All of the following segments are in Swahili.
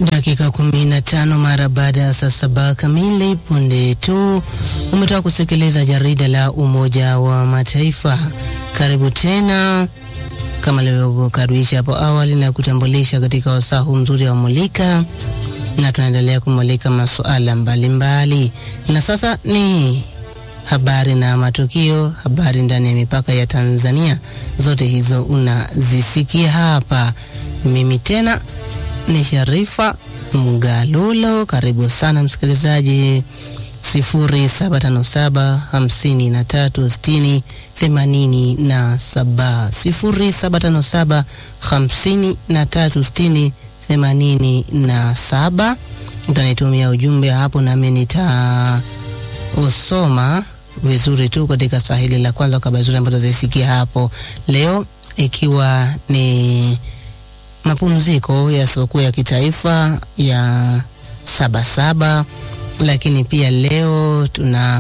Dakika kumi na tano mara baada ya saa saba kamili, punde tu umetoka kusikiliza jarida la Umoja wa Mataifa. Karibu tena kama nilivyokaribisha hapo awali na kutambulisha katika wasaa huu mzuri wa Mulika, na tunaendelea kumulika masuala mbalimbali, na sasa ni habari na matukio, habari ndani ya mipaka ya Tanzania. Zote hizo unazisikia hapa. Mimi tena ni Sharifa Mgalulo. Karibu sana msikilizaji, sifuri saba tano saba hamsini na tatu sitini themanini na saba sifuri saba tano saba hamsini na tatu sitini themanini na saba. Utanitumia ujumbe hapo, nami nitausoma vizuri tu katika sahili la kwanza, kabla zuri ambazo zisikia hapo leo, ikiwa ni mapumziko ya sikukuu ya kitaifa ya Sabasaba, lakini pia leo tuna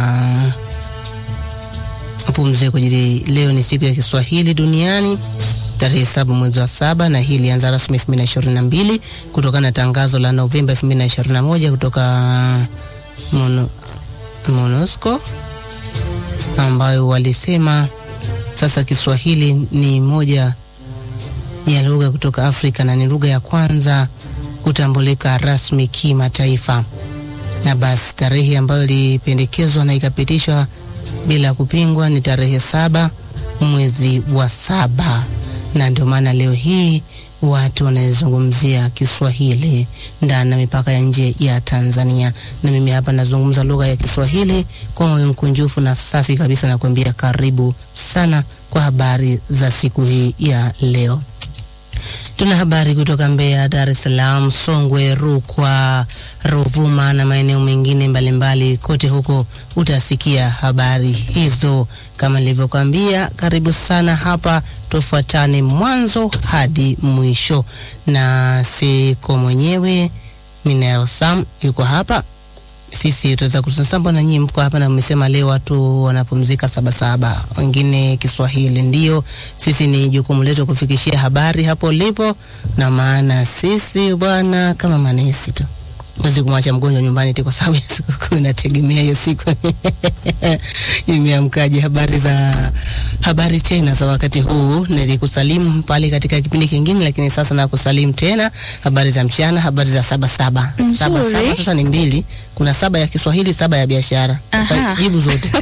mapumziko jili. Leo ni siku ya Kiswahili duniani tarehe saba mwezi wa saba, na hii ilianza rasmi elfu mbili na ishirini na mbili kutokana na tangazo la Novemba elfu mbili na ishirini na moja kutoka Mono, MONUSCO ambayo walisema sasa Kiswahili ni moja ya lugha kutoka Afrika na ni lugha ya kwanza kutambulika rasmi kimataifa. Na basi tarehe ambayo ilipendekezwa na ikapitishwa bila kupingwa ni tarehe saba mwezi wa saba, na ndio maana leo hii watu wanazungumzia Kiswahili ndani na mipaka ya nje ya Tanzania. Na mimi hapa nazungumza lugha ya Kiswahili kwa moyo mkunjufu na safi kabisa, na kuambia karibu sana kwa habari za siku hii ya leo. Tuna habari kutoka Mbeya, Dar es Salaam, Songwe, Rukwa, Ruvuma na maeneo mengine mbalimbali. Kote huko utasikia habari hizo. Kama nilivyokuambia, karibu sana hapa, tufuatane mwanzo hadi mwisho, na siko mwenyewe. Minel Sam yuko hapa sisi tutaweza kutusamba na nyinyi mko hapa, na mmesema leo watu wanapumzika Sabasaba, wengine Kiswahili. Ndio sisi ni jukumu letu kufikishia habari hapo ulipo, na maana sisi bwana kama manesi tu wezi kumwacha mgonjwa nyumbani tu kwa sababu ya sikukuu, inategemea hiyo siku imeamkaje. Habari za habari tena za wakati huu, nilikusalimu pale katika kipindi kingine, lakini sasa nakusalimu tena. Habari za mchana, habari za saba saba saba saba, sasa ni mbili, kuna saba ya Kiswahili, saba ya biashara. Sasa jibu zote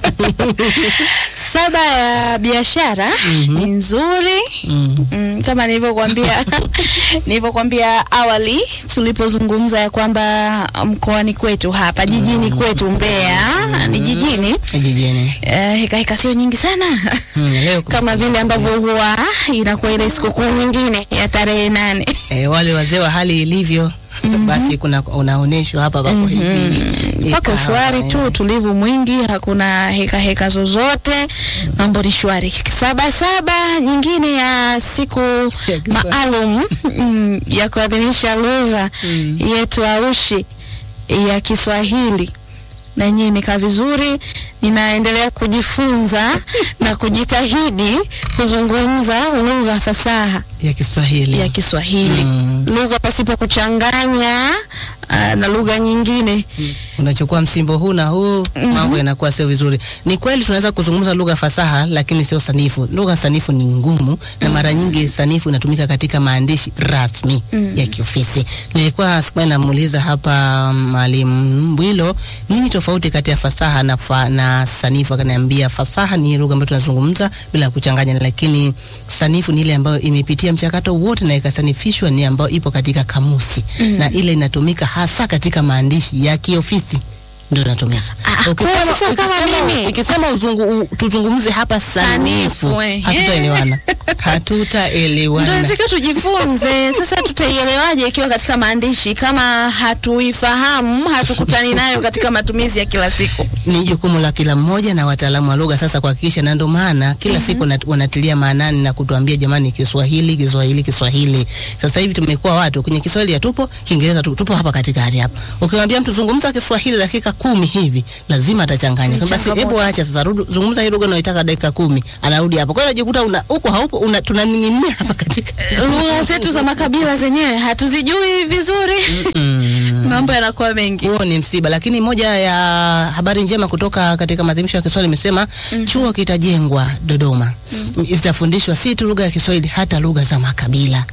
Saba ya biashara Mhm. ni nzuri mm. mm, kama nilivyokuambia nilivyokuambia awali tulipozungumza ya kwamba mkoani kwetu hapa jijini kwetu Mbeya ni jijini Jijini eh, heka heka sio nyingi sana mm, leo kama vile ambavyo huwa inakuwa ile sikukuu nyingine ya tarehe nane E, wale wazee wa hali ilivyo basi kuna unaonyeshwa hapa pako hivi mpaka ikawa, shwari eh, tu, utulivu mwingi, hakuna heka heka zozote, mambo ni shwari. Saba saba nyingine ya siku Ya Kiswahili. maalum mm, ya kuadhimisha lugha yetu aushi ya Kiswahili na yenyewe imekaa vizuri. Ninaendelea kujifunza na kujitahidi kuzungumza lugha fasaha ya Kiswahili ya Kiswahili, Mm. lugha pasipo kuchanganya ah, na lugha nyingine. unachukua msimbo huu na huu mambo yanakuwa sio vizuri. Ni kweli tunaweza kuzungumza lugha fasaha, lakini sio sanifu. Lugha sanifu ni ngumu, na mara nyingi sanifu inatumika katika maandishi rasmi ya kiofisi. Nilikuwa siku moja namuuliza hapa Mwalimu Mbwilo, nini tofauti kati ya fasaha na, fa, na sanifu? Akaniambia fasaha ni lugha ambayo tunazungumza bila kuchanganya, lakini sanifu ni ile ambayo imepitia mchakato wote na ikasanifishwa, ni ambayo ipo katika kamusi na ile inatumika hasa katika maandishi ya kiofisi ndio inatumika. Ah, Ukisema- kwa sasa kama ukisema- mimi. Ukisema uzungu, u, tuzungumze hapa sanifu, Sanifu, eh. hatutaelewana, Ndio hatutaelewana. nataka tujifunze sasa. Tutaielewaje ikiwa katika maandishi kama hatuifahamu, hatukutani nayo katika matumizi ya kila siku? ni jukumu la kila mmoja na wataalamu wa lugha sasa kuhakikisha, na ndio maana kila siku nat- wanatilia maanani na kutuambia jamani, Kiswahili, Kiswahili, Kiswahili. Sasa hivi tumekuwa watu kwenye Kiswahili hatupo, Kiingereza tu- tupo hapa katikati hapa. Ukimwambia mtu zungumza Kiswahili dakika kumi hivi, lazima atachanganya. Ni Basi changamoto. hebu acha sasa, rudi zungumza hii lugha unayoitaka dakika kumi, anarudi hapo. Kwa hiyo unajikuta una huko haupo, una tuna tunaning'inia hapa katika lugha zetu za makabila zenyewe hatuzijui vizuri mm. mambo yanakuwa mengi huo ni msiba, lakini moja ya habari njema kutoka katika maadhimisho ya Kiswahili imesema chuo kitajengwa Dodoma, zitafundishwa si tu lugha ya Kiswahili, hata lugha za makabila.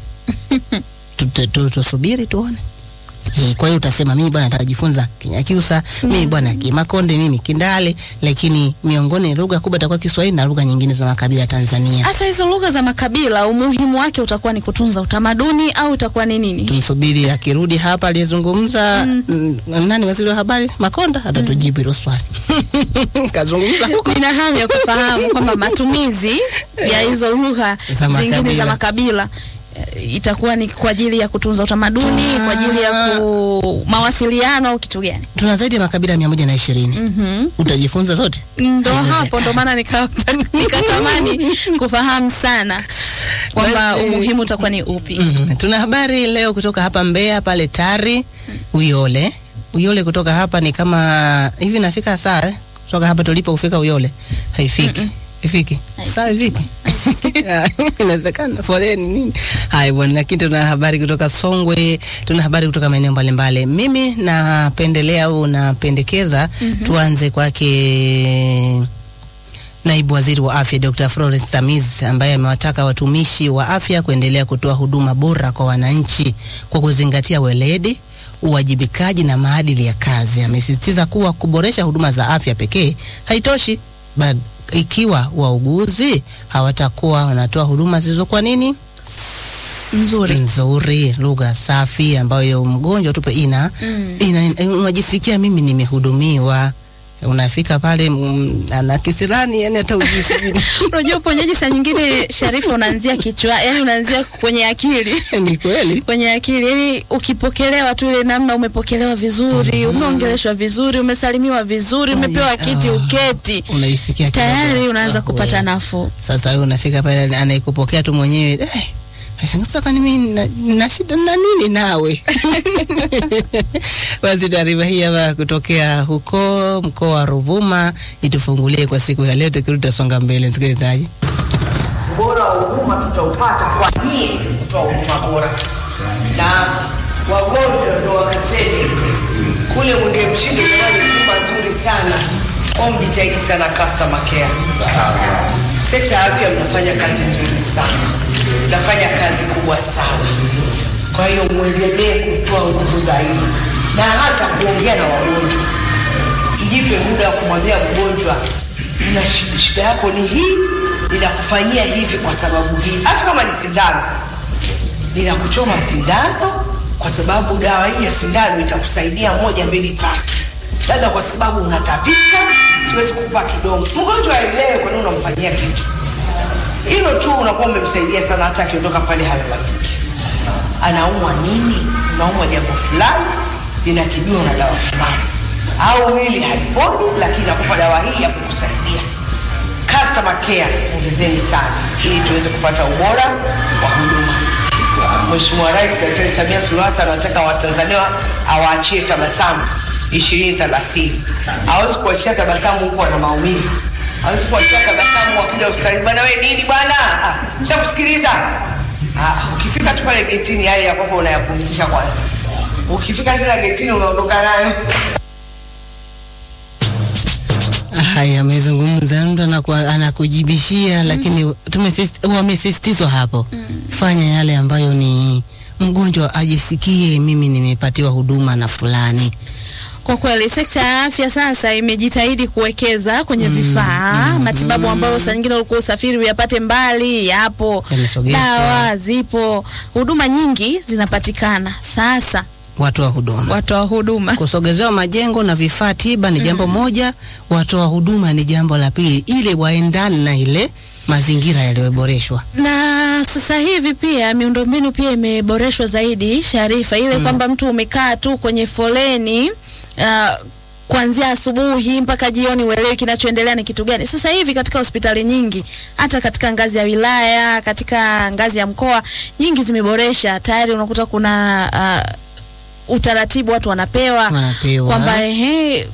Tu- tu- tu- Tusubiri tuone. Eh, Kwa hiyo utasema mimi bwana nitajifunza Kinyakyusa, mimi bwana Kimakonde, mimi Kindale, lakini miongoni lugha kubwa itakuwa Kiswahili na lugha nyingine za makabila Tanzania. hasa hizo lugha za makabila umuhimu wake utakuwa ni kutunza utamaduni au utakuwa ni nini Tumsubiri akirudi hapa aliyezungumza mm. nani waziri wa habari Makonda atatujibu hilo swali. Kazungumza huko. nina hamu ya kufahamu kwamba matumizi ya hizo lugha Za zingine makabila. za makabila eh, itakuwa ni kwa ajili ya kutunza utamaduni kwa ajili ya ku mawasiliano au kitu gani Tuna zaidi ya makabila mia moja na ishirini. Mhm. Utajifunza zote? ndo Haiwezekani. hapo ndo maana nika- nikatamani kufahamu sana kwamba Basi- umuhimu utakuwa ni upi Mm. Tuna habari leo kutoka hapa Mbeya pale Tari Uyole. Uyole kutoka hapa ni kama hivi nafika saa eh? Kutoka hapa tulipo kufika Uyole. Haifiki. Ifiki. Saa ifiki. Ah, Inawezekana foleni nini? Hai bwana, lakini tuna habari kutoka Songwe, tuna habari kutoka maeneo mbalimbali. Mimi napendelea au napendekeza tuanze kwake Naibu Waziri wa Afya Dr. Florence Tamiz ambaye amewataka watumishi wa afya kuendelea kutoa huduma bora kwa wananchi kwa kuzingatia weledi, uwajibikaji na maadili ya kazi. Amesisitiza kuwa kuboresha huduma za afya pekee haitoshi, bali ikiwa wauguzi hawatakuwa wanatoa huduma zilizokuwa nini nzuri nzuri, lugha safi ambayo mgonjwa tupe ina, Mm. ina, ina unajisikia mimi nimehudumiwa. Unafika pale mm, ana kisirani, yani hata ujisi unajua uponyaji saa nyingine sharifa unaanzia kichwa yani unaanzia kwenye akili ni kweli. kwenye akili yani ukipokelewa tu ile namna umepokelewa vizuri umeongeleshwa vizuri umesalimiwa vizuri umepewa kiti Ah. uketi Unaisikia kidogo. tayari unaanza Ah, kupata we. nafuu Sasa wewe unafika pale anayekupokea tu mwenyewe eh, nashangaa sasa kwani mimi na, na shida na nini nawe? Basi taarifa hii hapa kutokea huko mkoa wa Ruvuma itufungulie kwa siku ya leo, tukirudi tutasonga mbele, msikilizaji. ubora wa huduma tutaupata kwa nyie kutoa huduma bora, na wagonjwa ndo wakaseme kule Mwenge Mshindo, jamani, huduma nzuri sana kwa mjitahidi sana customer care. Sekta ya afya mnafanya kazi nzuri sana, mnafanya kazi kubwa sana. Kwa hiyo mwendelee kutoa nguvu zaidi, na hasa kuongea na wagonjwa. Mjipe muda wa kumwambia mgonjwa, na shi- shida yako ni hii, ninakufanyia hivi kwa sababu hii, hata kama ni sindano ninakuchoma sindano kwa sababu dawa hii ya sindano itakusaidia moja mbili tatu, labda kwa sababu unatapika, siwezi kukupa kidongo. Mgonjwa aelewe kwa nini unamfanyia kitu hilo tu, unakuwa umemsaidia sana, hata akiondoka pale halalamiki. Anaumwa nini? Unaumwa jambo fulani, linatibiwa na dawa fulani, au hili haliponi, lakini nakupa dawa hii ya kukusaidia customer care ongezeni sana ili tuweze kupata ubora wa huduma. Mheshimiwa Rais Daktari Samia Suluhu Hassan anataka Watanzania awaachie tabasamu ishirini thelathini. Hawezi kuachia tabasamu huku ana maumivu, hawezi kuachia tabasamu wakija hospitalini, bwana wewe nini bwana, Ah, shakusikiliza. Ah, ukifika tu pale getini, yale ya kwako unayapumzisha kwanza, ukifika tena getini unaondoka nayo. Haya, amezungumza mtu anaku- anakujibishia, lakini tumesis- wamesisitizwa hapo, fanya yale ambayo ni mgonjwa ajisikie, mimi nimepatiwa huduma na fulani. Kwa kweli sekta ya afya sasa imejitahidi kuwekeza kwenye vifaa matibabu ambayo saa nyingine ulikuwa usafiri uyapate mbali, yapo Yamesogezwa. dawa zipo, huduma nyingi zinapatikana sasa. Watoa huduma Watoa huduma kusogezewa majengo na vifaa tiba ni jambo moja, watoa huduma ni jambo la pili, ili waendane na ile mazingira yaliyoboreshwa. na sasa hivi pia miundombinu pia imeboreshwa zaidi, Sharifa, ile kwamba mtu umekaa tu kwenye foleni uh, kuanzia asubuhi mpaka jioni, uelewi kinachoendelea ni kitu gani. Sasa hivi katika hospitali nyingi, hata katika ngazi ya wilaya, katika ngazi ya mkoa, nyingi zimeboresha tayari. Unakuta kuna uh, utaratibu watu wanapewa Wanapewa. kwamba ehe,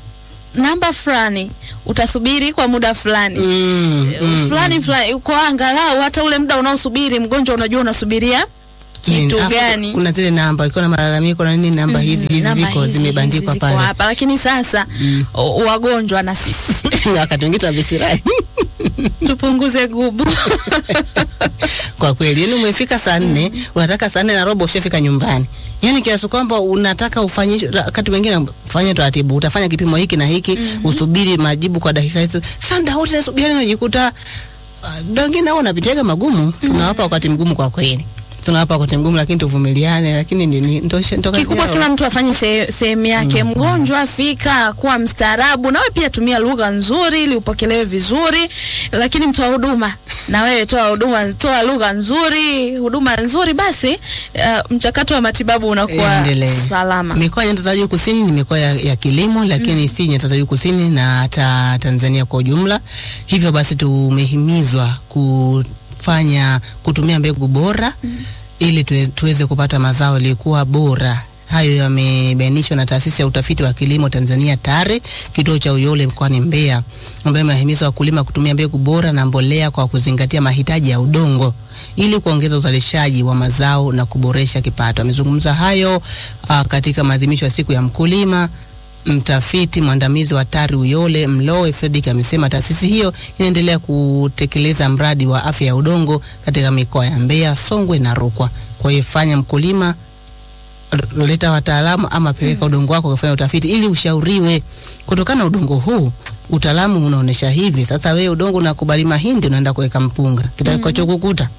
namba fulani utasubiri kwa muda fulani Mm, mm, fulani fulani, kwa angalau hata ule muda unaosubiri mgonjwa unajua unasubiria kitu Alafu gani. Kuna zile namba ikiwa na malalamiko na nini, namba hizi hizi Namba ziko hizi, zimebandikwa hizi ziko pale. hapa, lakini sasa o- wagonjwa na sisi Wakati mwingine tunavisirani tupunguze gubu. kwa kweli, yani umefika saa nne unataka saa nne na robo ushafika nyumbani, yani kiasi kwamba unataka ufanye wakati mwingine fanya taratibu, utafanya kipimo hiki na hiki usubiri majibu kwa dakika hizi. Sasa muda wote nasubiri, unajikuta uh, wengine nao unapitiaga magumu. Tunawapa wakati mgumu kwa kweli, tunawapa wakati mgumu, lakini tuvumiliane, lakini ni- ni- ndo ndo kazi Kikubwa yao. kila mtu afanye se- sehemu yake. Mgonjwa fika, kuwa mstaarabu, nawe pia tumia lugha nzuri ili upokelewe vizuri. Lakini mtoa huduma, na wewe toa huduma, toa lugha nzuri, huduma nzuri, basi uh, mchakato wa matibabu unakuwa Endelee. salama. Mikoa ya nyanda za juu kusini ni mikoa ya, ya kilimo lakini si nyanda za juu kusini na hata Tanzania kwa ujumla. Hivyo basi tumehimizwa kufanya kutumia mbegu bora ili tuwe, tuweze kupata mazao yaliyokuwa bora. Hayo yamebainishwa na taasisi ya utafiti wa kilimo Tanzania TARE, kituo cha Uyole mkoani Mbeya, ambayo imehimiza wakulima kutumia mbegu bora na mbolea kwa kuzingatia mahitaji ya udongo ili kuongeza uzalishaji wa mazao na kuboresha kipato. Amezungumza hayo uh, katika maadhimisho ya siku ya mkulima. Mtafiti mwandamizi wa TARI Uyole Mlowe Fredrick amesema taasisi hiyo inaendelea kutekeleza mradi wa afya ya udongo katika mikoa ya Mbeya, Songwe na Rukwa. Kwa hiyo fanya mkulima r- leta wataalamu ama peleka udongo wako kufanya utafiti ili ushauriwe kutokana na udongo huu. Utaalamu unaonesha hivi. Sasa wewe udongo unakubali mahindi, unaenda kuweka mpunga, kitakachokukuta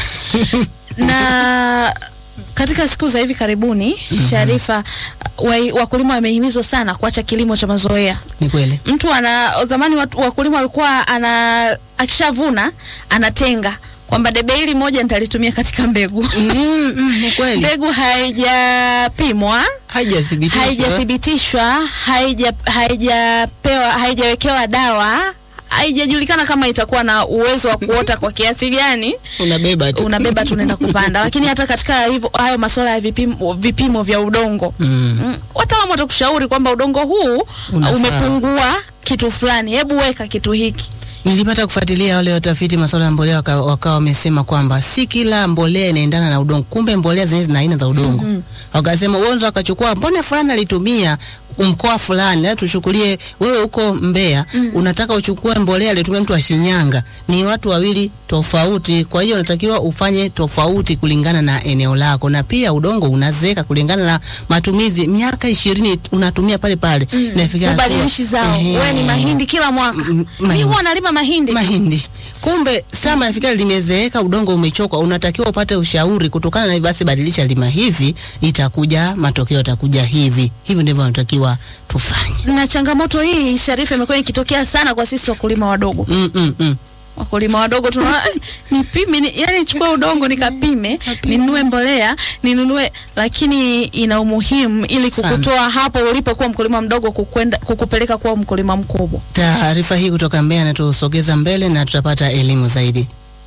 na katika siku za hivi karibuni Sharifa, wa- wakulima wamehimizwa sana kuacha kilimo cha mazoea. ni kweli. Mtu ana zamani, watu, wakulima walikuwa ana akishavuna anatenga kwamba debe hili moja nitalitumia katika mbegu. Mm, mm, ni kweli. Mbegu haijapimwa, Haijathibitishwa. haijathibitishwa, haija haijapewa, haijawekewa dawa, haijajulikana kama itakuwa na uwezo wa kuota kwa kiasi gani Unabeba tu. unabeba tu unaenda kupanda. Lakini hata katika hivyo hayo masuala ya vipimo, vipimo vya udongo Mm. mm, wataalamu watakushauri kwamba udongo huu Unafaa. umepungua kitu fulani, hebu weka kitu hiki. Nilipata kufuatilia wale watafiti masuala ya mbolea waka- wakawa wamesema kwamba si kila mbolea inaendana na udongo, kumbe mbolea zenyewe zina aina za udongo. Wakasema uonzo, akachukua mbona fulani alitumia mkoa fulani, na tuchukulie wewe huko Mbeya unataka uchukue mbolea aliyotumia mtu wa Shinyanga, ni watu wawili tofauti. Kwa hiyo unatakiwa ufanye tofauti kulingana na eneo lako, na pia udongo unazeeka kulingana na matumizi. Miaka ishirini unatumia pale pale, inafikia hatua- Ubadilishi zao, Ehe. wewe ni mahindi kila mwaka. M- Mimi mahindi. huwa nalima mahindi. mahindi. Kumbe sama nafikiri limezeeka, udongo umechoka, unatakiwa upate ushauri kutokana na basi, badilisha lima hivi, itakuja matokeo yatakuja hivi. Hivi ndivyo tunatakiwa tufanye. Na changamoto hii Sharifa, imekuwa ikitokea sana kwa sisi wakulima wadogo. Mm, mm, mm. wakulima wadogo tunaona "Eh, nipime ni, yani chukua udongo nikapime ninunue mbolea ninunue lakini ina umuhimu ili Sana. kukutoa hapo ulipokuwa mkulima mdogo kukwenda kukupeleka kuwa mkulima mkubwa Taarifa hii kutoka Mbeya inatusogeza mbele na tutapata elimu zaidi.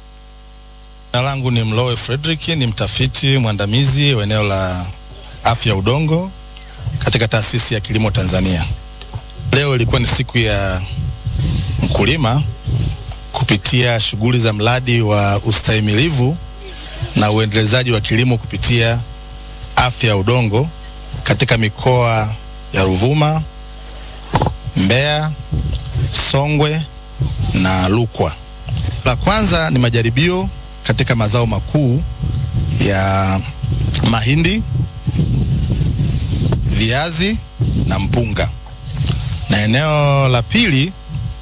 Jina langu ni Mlowe Frederick, ni mtafiti mwandamizi wa eneo la afya ya udongo katika taasisi ya kilimo Tanzania. Leo ilikuwa ni siku ya mkulima kupitia shughuli za mradi wa ustahimilivu na uendelezaji wa kilimo kupitia afya ya udongo katika mikoa ya Ruvuma, Mbeya, Songwe na Rukwa. La kwanza ni majaribio katika mazao makuu ya mahindi, viazi na mpunga, na eneo la pili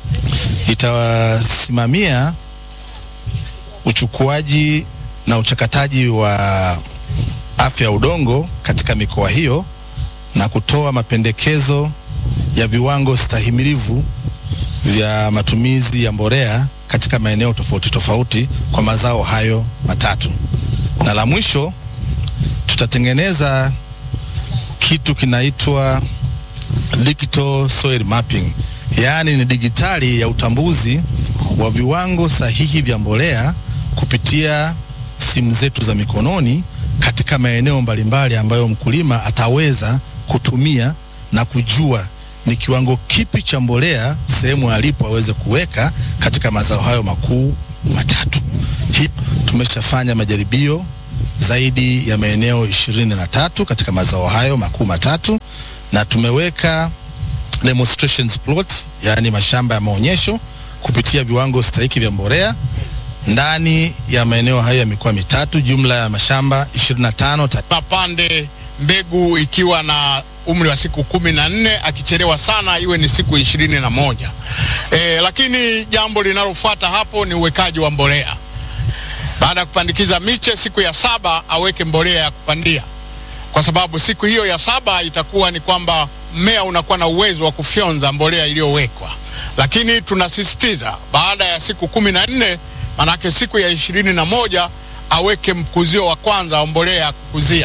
itawasimamia uchukuaji na uchakataji wa afya ya udongo katika mikoa hiyo na kutoa mapendekezo ya viwango stahimilivu vya matumizi ya mbolea katika maeneo tofauti tofauti kwa mazao hayo matatu. Na la mwisho tutatengeneza kitu kinaitwa digital soil mapping, yaani ni digitali ya utambuzi wa viwango sahihi vya mbolea kupitia simu zetu za mikononi katika maeneo mbalimbali ambayo mkulima ataweza kutumia na kujua ni kiwango kipi cha mbolea sehemu alipo aweze kuweka katika mazao hayo makuu matatu. Hii tumeshafanya majaribio zaidi ya maeneo ishirini na tatu katika mazao hayo makuu matatu na tumeweka demonstrations plot, yaani mashamba ya maonyesho kupitia viwango stahiki vya mbolea ndani ya maeneo hayo ya mikoa mitatu, jumla ya mashamba 25 ta mapande mbegu ikiwa na umri wa siku kumi na nne akichelewa sana iwe ni siku ishirini na moja. E, lakini jambo linalofuata hapo ni uwekaji wa mbolea. Baada ya kupandikiza miche, siku ya saba aweke mbolea ya kupandia, kwa sababu siku hiyo ya saba itakuwa ni kwamba mmea unakuwa na uwezo wa kufyonza mbolea iliyowekwa. Lakini tunasisitiza baada ya siku kumi na nne manake siku ya ishirini na moja aweke mkuzio wa kwanza wa mbolea ya kukuzia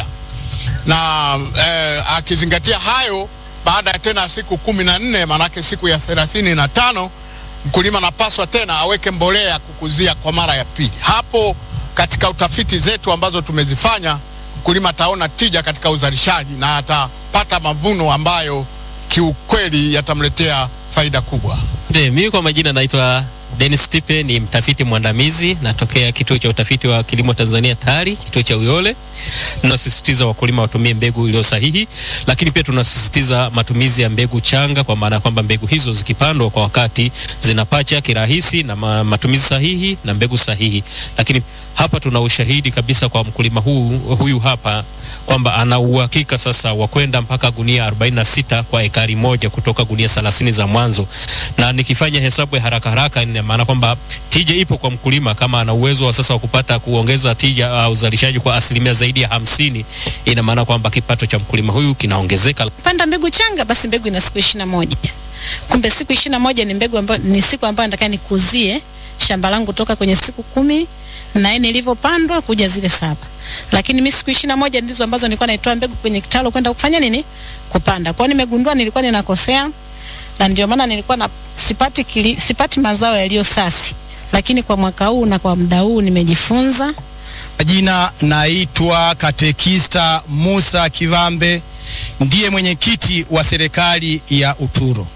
na eh, akizingatia hayo, baada ya tena siku kumi na nne manake siku ya thelathini na tano mkulima anapaswa tena aweke mbolea ya kukuzia kwa mara ya pili. Hapo katika utafiti zetu ambazo tumezifanya, mkulima ataona tija katika uzalishaji na atapata mavuno ambayo kiukweli yatamletea faida kubwa. Ndio, mimi kwa majina naitwa Dennis Tipe, ni mtafiti mwandamizi, natokea kituo cha utafiti wa kilimo Tanzania TARI, kituo cha Uyole. Tunasisitiza wakulima watumie mbegu iliyo sahihi, lakini pia tunasisitiza matumizi ya mbegu changa, kwa maana ya kwamba mbegu hizo zikipandwa kwa wakati zinapacha kirahisi na ma, matumizi sahihi na mbegu sahihi. Lakini hapa tuna ushahidi kabisa kwa mkulima huu, huyu hapa kwamba ana uhakika sasa wa kwenda mpaka gunia 46 kwa ekari moja kutoka gunia 30 za mwanzo, na nikifanya hesabu ya haraka haraka, ina maana kwamba tija ipo kwa mkulima kama ana uwezo wa sasa wa kupata kuongeza tija au uh, uzalishaji kwa asilimia zaidi ya hamsini, ina maana kwamba kipato cha mkulima huyu kinaongezeka. panda mbegu changa, basi mbegu ina siku ishirini na moja. Kumbe siku ishirini na moja ni mbegu ambayo ni siku ambayo nataka nikuzie shamba langu toka kwenye siku kumi na nne ilivyopandwa kuja zile saba, lakini mimi siku ishirini na moja ndizo ambazo nilikuwa naitoa mbegu kwenye kitalu kwenda kufanya nini, kupanda. Kwa hiyo nimegundua nilikuwa ninakosea, na ndio maana nilikuwa na sipati kili, sipati mazao yaliyo safi, lakini kwa mwaka huu na kwa muda huu nimejifunza Jina naitwa Katekista Musa Kivambe, ndiye mwenyekiti wa serikali ya Uturo.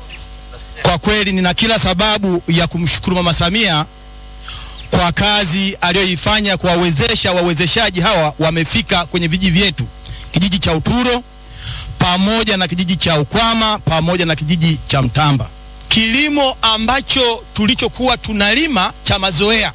Kwa kweli nina kila sababu ya kumshukuru Mama Samia kwa kazi aliyoifanya kuwawezesha wawezeshaji hawa wamefika kwenye vijiji vyetu, kijiji cha Uturo pamoja na kijiji cha Ukwama pamoja na kijiji cha Mtamba. Kilimo ambacho tulichokuwa tunalima cha mazoea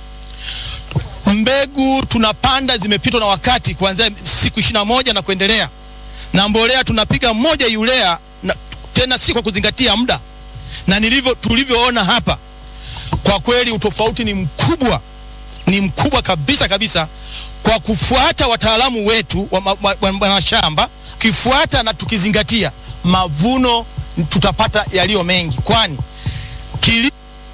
mbegu tunapanda zimepitwa na wakati kuanzia siku ishirini na moja na kuendelea, na mbolea tunapiga moja yulea na, tena si kwa kuzingatia muda, na nilivyo tulivyoona hapa, kwa kweli utofauti ni mkubwa, ni mkubwa kabisa kabisa, kwa kufuata wataalamu wetu wa, wa, wa, wa mashamba, kifuata na tukizingatia mavuno tutapata yaliyo mengi, kwani kili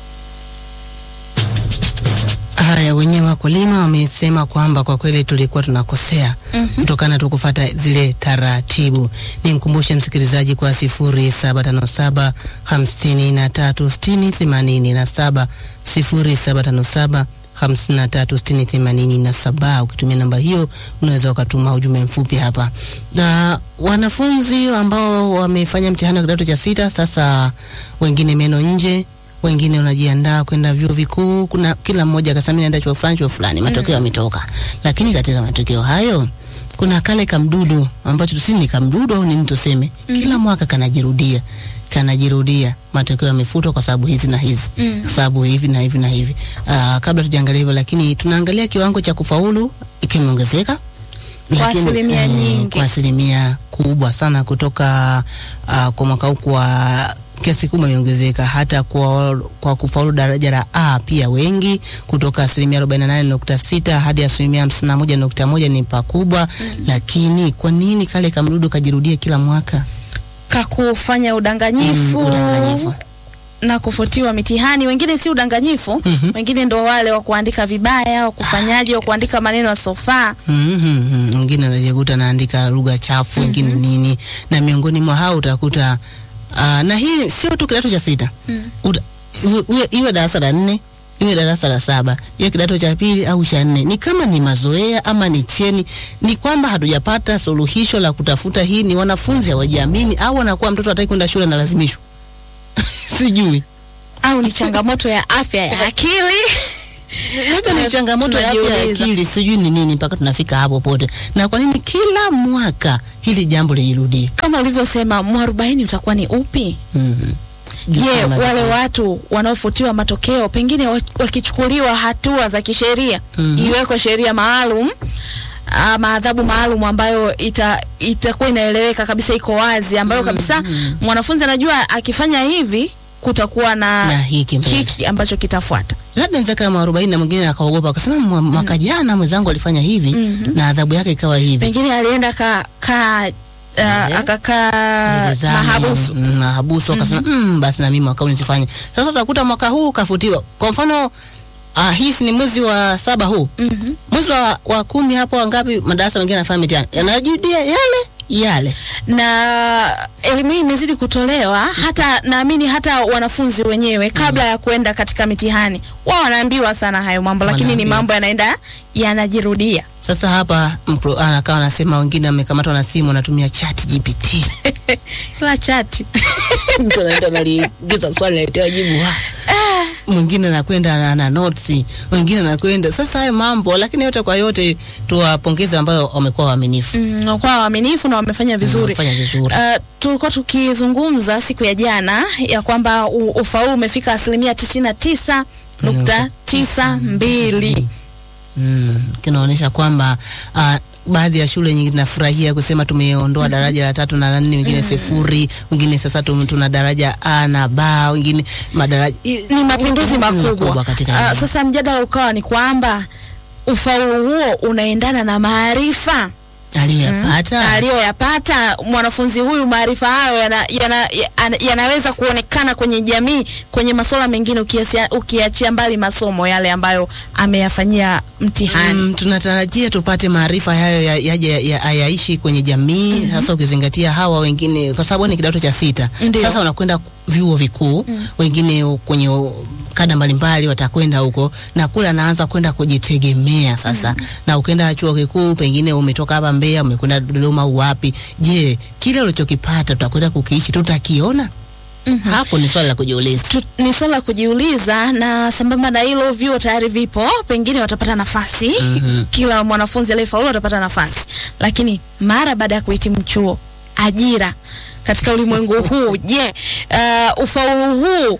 Haya, wenyewe wakulima wamesema kwamba kwa kweli tulikuwa tunakosea kutokana tu kufuata zile taratibu. Nimkumbushe msikilizaji kwa sifuri saba tano saba hamsini na tatu sitini themanini na saba sifuri saba tano saba hamsini na tatu sitini themanini na saba. Ukitumia namba hiyo unaweza ukatuma ujumbe mfupi hapa. Na wanafunzi ambao wamefanya mtihani wa kidato cha sita sasa, wengine meno nje wengine wanajiandaa kwenda vyuo vikuu. Kuna kila mmoja akasema mimi naenda chuo fulani chuo fulani, matokeo yametoka. Lakini katika matokeo hayo kuna kale kamdudu ambacho tusini ni kamdudu au nini tuseme, kila mwaka kanajirudia kanajirudia, matokeo yamefutwa kwa sababu hizi na hizi, kwa sababu hivi na hivi na hivi. Aa, kabla tujaangalia hivyo, lakini tunaangalia kiwango cha kufaulu kimeongezeka Kwa Lakini, asilimia mm, nyingi. kwa asilimia kubwa sana kutoka uh, kwa mwaka huu kwa kiasi kubwa imeongezeka hata kwa, kwa kufaulu daraja la A pia wengi kutoka asilimia 48.6 hadi asilimia 51.1 ni pakubwa. Lakini kwa nini kale kamdudu kajirudia kila mwaka? kakufanya udanganyifu, Mm, udanganyifu. na kufutiwa mitihani. Wengine si udanganyifu, wengine ndo wale wa kuandika vibaya, wa kufanyaje, wa kuandika maneno yasofaa. Mhm, mwingine anajikuta anaandika lugha chafu, wengine nini, na miongoni mwa hao utakuta uh, na hii sio tu kidato cha sita Uta- iwe- iwe darasa la nne iwe darasa la saba, iwe kidato cha pili au cha nne. Ni kama ni mazoea ama ni cheni, ni kwamba hatujapata suluhisho la kutafuta hii. Ni wanafunzi hawajiamini au wanakuwa mtoto hataki kwenda shule na lazimishwa sijui au ni changamoto ya afya ya akili Hizo ni changamoto ya afya ya Tunajiuliza. akili, sijui ni nini mpaka tunafika hapo pote, na kwa nini kila mwaka hili jambo lijirudie? kama ulivyosema mwarobaini utakuwa ni upi Mhm. je Kama wale vile- watu wanaofutiwa matokeo pengine wa- wakichukuliwa hatua za kisheria Mhm. iwekwe sheria maalum ama adhabu maalum ambayo ita itakuwa inaeleweka kabisa iko wazi ambayo kabisa mwanafunzi anajua akifanya hivi kutakuwa na, Na hiki mbele. hiki ambacho kitafuata labda nza kama arobaini na mwingine akaogopa akasema "Mwa- mwaka jana mwenzangu alifanya hivi na adhabu yake ikawa hivi pengine alienda ka, ka uh, akakaa Gerezani, mahabusu mm, mahabusu akasema mm, basi na mimi mwaka huu nisifanye. Sasa utakuta mwaka huu kafutiwa. Kwa mfano ah, hii si ni mwezi wa saba huu Mhm. mwezi wa, wa kumi hapo wangapi madarasa mengine yanafanya mitihani yanajirudia yale yale. na elimu hii imezidi kutolewa hata naamini hata wanafunzi wenyewe kabla ya kuenda katika mitihani wao wanaambiwa sana hayo mambo lakini ni Wanaambiwa. mambo yanaenda yanajirudia Sasa hapa mkro- anakaa anasema wengine amekamatwa na simu anatumia chat GPT. kila chati Mtu anaenda analiingiza swali naletewa jibu wa. Mwingine anakwenda na, na notes, wengine anakwenda. Sasa hayo mambo, lakini yote kwa yote tuwapongeze ambao wamekuwa waaminifu. mm, kwa waaminifu na wamefanya vizuri Wamefanya vizuri. Uh, tulikuwa tukizungumza siku ya jana ya kwamba u- ufaulu umefika asilimia tisini na tisa nukta tisa mbili Mm, kinaonyesha kwamba uh, baadhi ya shule nyingi zinafurahia kusema tumeondoa daraja la tatu na la nne, wengine sifuri, wengine sasa tum- tuna daraja A na B, wengine madaraja ni mapinduzi makubwa. katika Uh, elimu. sasa mjadala ukawa ni kwamba ufaulu huo unaendana na maarifa aliyoyapata aliyoyapata mwanafunzi huyu. Maarifa hayo yana, yana, yana, yanaweza kuonekana kwenye jamii kwenye masuala mengine, ukiasia- ukiachia mbali masomo yale ambayo ameyafanyia mtihani. Mm, tunatarajia tupate maarifa hayo ya- yaje ya, ya, yaishi kwenye jamii sasa ukizingatia hawa wengine kwa sababu ni kidato cha sita Ndio. sasa wanakwenda vyuo vikuu wengine u- kwenye u- kada mbalimbali watakwenda huko na kule anaanza kwenda kujitegemea sasa na ukienda chuo kikuu pengine umetoka hapa Mbeya umekwenda Dodoma au wapi je kile ulichokipata tutakwenda kukiishi tutakiona hapo ni swali la kujiuliza Tu, ni swala la kujiuliza, na sambamba na hilo, vyuo tayari vipo, pengine watapata nafasi kila mwanafunzi aliyefaulu atapata nafasi, lakini mara baada ya kuhitimu chuo, ajira katika ulimwengu huu, je, uh, ufaulu huu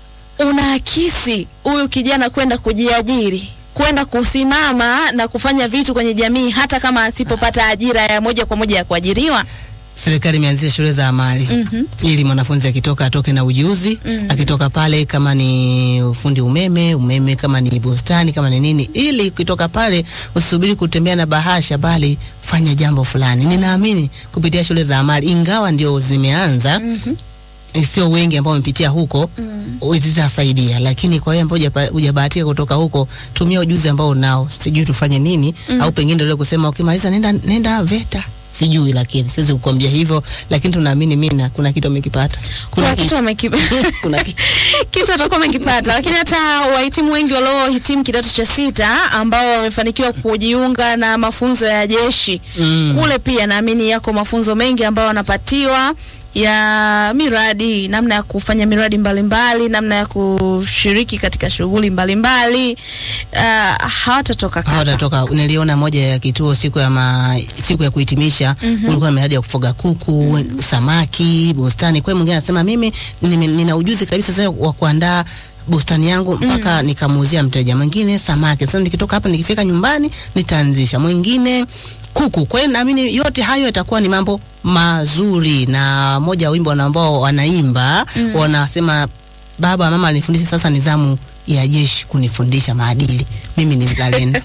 unaakisi huyu kijana kwenda kujiajiri kwenda kusimama na kufanya vitu kwenye jamii hata kama asipopata ajira ya moja kwa moja ya kuajiriwa. serikali imeanzisha shule za amali ili mwanafunzi akitoka atoke na ujuzi akitoka pale kama ni ufundi umeme umeme kama ni bustani kama ni nini ili ukitoka pale usisubiri kutembea na bahasha bali fanya jambo fulani ninaamini kupitia shule za amali ingawa ndio zimeanza eh, sio wengi ambao wamepitia huko mm. zitasaidia, lakini kwa hiyo ambao hujapa- hujabahatika kutoka huko, tumia ujuzi ambao unao. Sijui tufanye nini au pengine ndio kusema ukimaliza nenda nenda VETA sijui, lakini siwezi kukwambia hivyo, lakini tunaamini mina kuna kitu amekipata, Kuna kitu wameki- kuna kitu kitu watakuwa wamekipata, lakini hata wahitimu wengi waliohitimu kidato cha sita ambao wamefanikiwa kujiunga na mafunzo ya jeshi Mm. kule, pia naamini yako mafunzo mengi ambayo wanapatiwa ya miradi, namna ya kufanya miradi mbalimbali, namna ya kushiriki katika shughuli mbalimbali. Uh, hawatatoka kapa. hawatatoka. Niliona moja ya kituo siku ya ma, siku ya kuhitimisha ulikuwa na miradi ya kufuga kuku, samaki, bustani. Kwa hiyo mwingine anasema mimi nime- nina ujuzi kabisa sasa wa kuandaa bustani yangu mpaka nikamuuzia mteja mwingine samaki. Sasa nikitoka hapa nikifika nyumbani nitaanzisha mwingine kuku. Kwa hiyo naamini yote hayo yatakuwa ni mambo mazuri, na moja ya wimbo ambao wanaimba wanasema baba mama alinifundisha, sasa nizamu ya jeshi kunifundisha maadili. Mimi ni mzalendo.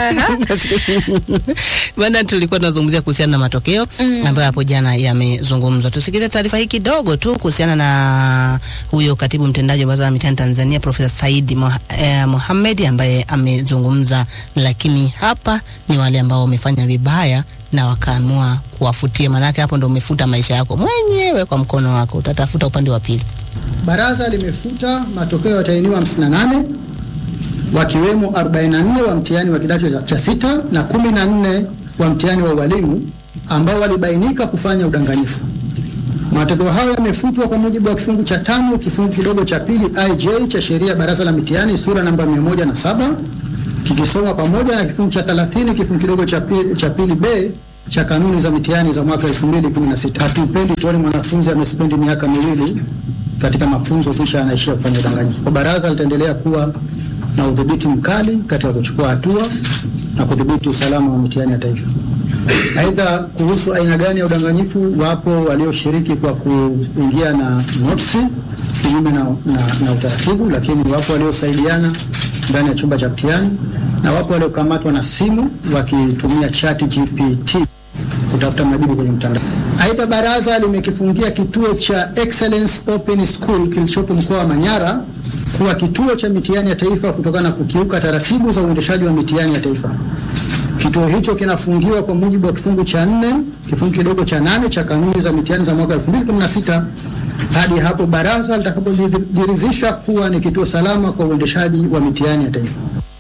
Bwana, tulikuwa tunazungumzia kuhusiana na matokeo ambayo hapo jana yamezungumzwa. Tusikilize taarifa hii kidogo tu kuhusiana na huyo katibu mtendaji wa Baraza la Mitihani Tanzania Profesa Said Moha- eh, Mohamed ambaye amezungumza, lakini hapa ni wale ambao wamefanya vibaya na wakaamua kuwafutia, maanake hapo ndo umefuta maisha yako mwenyewe kwa mkono wako, utatafuta upande wa pili. Baraza limefuta matokeo ya watahiniwa 58 wakiwemo 44 wa mtihani wa kidato cha- cha sita na 14 wa mtihani wa ualimu ambao walibainika kufanya udanganyifu. Matokeo hayo yamefutwa kwa mujibu wa kifungu cha tano kifungu kidogo cha pili IJ cha sheria ya baraza la mitihani sura namba 107 kikisoma pamoja na kifungu cha 30 kifungu kidogo cha pili, cha pili B cha kanuni za mitihani za mwaka 2016. Hatupendi tuone mwanafunzi amespendi miaka miwili katika mafunzo kisha anaishia kufanya udanganyifu. Kwa baraza litaendelea kuwa na udhibiti mkali katika kuchukua hatua na kudhibiti usalama wa mitihani ya taifa. Aidha, kuhusu aina gani ya udanganyifu, wapo walioshiriki kwa kuingia na notisi kinyume na, na, na utaratibu, lakini wapo waliosaidiana ndani ya chumba cha mtihani na wapo waliokamatwa na simu wakitumia chat GPT kutafuta majibu kwenye mtandao. Aidha, baraza limekifungia kituo cha Excellence Open School kilichopo mkoa wa Manyara kuwa kituo cha mitihani ya taifa kutokana na kukiuka taratibu za uendeshaji wa mitihani ya taifa. Kituo hicho kinafungiwa kwa mujibu wa kifungu cha nne kifungu kidogo cha nane cha kanuni za mitihani za mwaka 2016 hadi hapo baraza litakapojiridhisha kuwa ni kituo salama kwa uendeshaji wa mitihani ya taifa.